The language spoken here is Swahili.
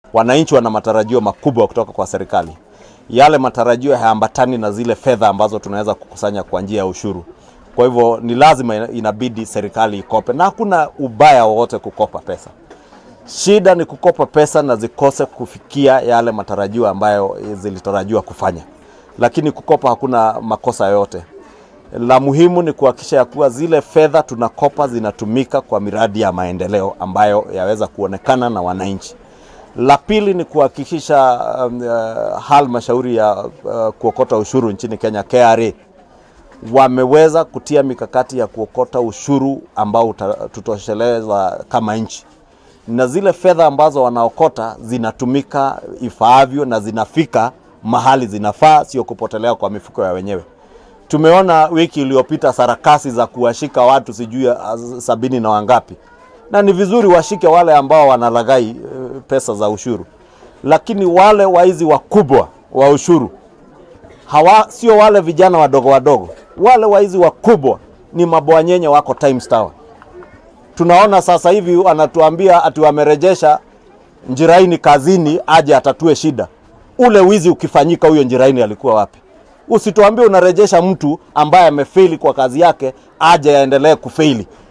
wananchi wana matarajio makubwa kutoka kwa serikali. Yale matarajio hayaambatani na zile fedha ambazo tunaweza kukusanya kwa njia ya ushuru. Kwa hivyo ni lazima inabidi serikali ikope, na hakuna ubaya wowote kukopa pesa. Shida ni kukopa pesa na zikose kufikia yale matarajio ambayo zilitarajiwa kufanya, lakini kukopa hakuna makosa yoyote. La muhimu ni kuhakikisha ya kuwa zile fedha tunakopa zinatumika kwa miradi ya maendeleo ambayo yaweza kuonekana na wananchi. La pili ni kuhakikisha um, uh, halmashauri ya uh, kuokota ushuru nchini Kenya KRA wameweza kutia mikakati ya kuokota ushuru ambao tutosheleza kama nchi, na zile fedha ambazo wanaokota zinatumika ifaavyo na zinafika mahali zinafaa, sio kupotelea kwa mifuko ya wenyewe. Tumeona wiki iliyopita sarakasi za kuwashika watu sijui sabini na wangapi, na ni vizuri washike wale ambao wanalaghai pesa za ushuru, lakini wale waizi wakubwa wa ushuru hawa sio wale vijana wadogo wadogo, wale waizi wakubwa ni mabwanyenye wako Times Tower. Tunaona sasa hivi wanatuambia ati wamerejesha Njiraini kazini aje atatue shida. Ule wizi ukifanyika, huyo Njiraini alikuwa wapi? Usituambie unarejesha mtu ambaye amefeli kwa kazi yake aje aendelee kufeli.